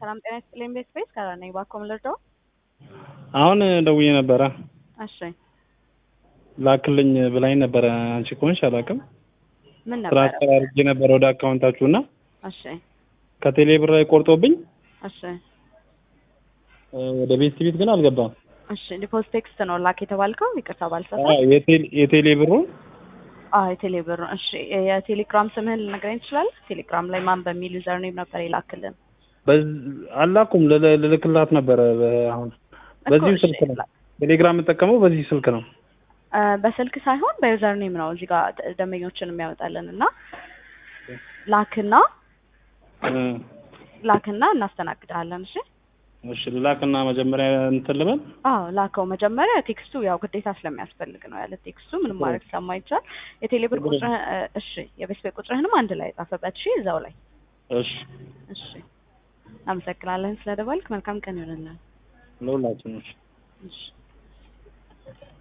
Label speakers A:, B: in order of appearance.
A: ሰላም ጤና ይስጥልኝ። ቤት ቤት ከራ ነኝ። እባክዎ ምን ልርዳው?
B: አሁን ደውዬ ነበረ
A: እሺ
B: ላክልኝ ብላኝ ነበረ። አንቺ ከሆንሽ አላውቅም።
A: ምን ነበረ?
B: ትራንስፈር አድርጌ ነበረ ወደ አካውንታችሁ እና
A: እሺ
B: ከቴሌ ብር ላይ ቆርጦብኝ
A: እሺ
B: እ ወደ ቤት ቤት ግን አልገባም።
A: እሺ ዲፖዚት ቴክስት ነው ላክ የተባልከው? ይቅርታ ባልሰፋ።
B: አዎ፣ የቴሌ የቴሌ ብሩን
A: አዎ የቴሌ ብር ነው። እሺ የቴሌግራም ስምህን ልነግረኝ ትችላለህ? ቴሌግራም ላይ ማን በሚል ዩዘር ኔም ነበር የላክልን?
B: በዝ- አላኩም ልል- ልልክላት ነበረ። በ- አሁን በዚሁ
A: እሺ፣
B: ስልክ ነው ቴሌግራም የምጠቀመው በዚህ ስልክ ነው።
A: እ በስልክ ሳይሆን በዩዘር ኔም ነው እዚህ ጋር ደ- ደንበኞችን የሚያወጣልን እና ላክና
B: እ
A: ላክና እናስተናግድሃለን። እሺ
B: እሺ ልላክና መጀመሪያ እንትን ልበል።
A: አዎ ላከው። መጀመሪያ ቴክስቱ ያው ግዴታ ስለሚያስፈልግ ነው። ያለ ቴክስቱ ምንም ማድረግ ስለማይቻል የቴሌብር
B: ችግር የለም።
A: ቁጥርህ እ፣ እሺ የቤት ቤት ቁጥርህንም አንድ ላይ ጻፈበት። እሺ እዛው ላይ
B: እሺ
A: እሺ። አመሰግናለን ስለደወልክ። መልካም ቀን ይሆንልን።
B: ለሁላችን። እሺ
A: እሺ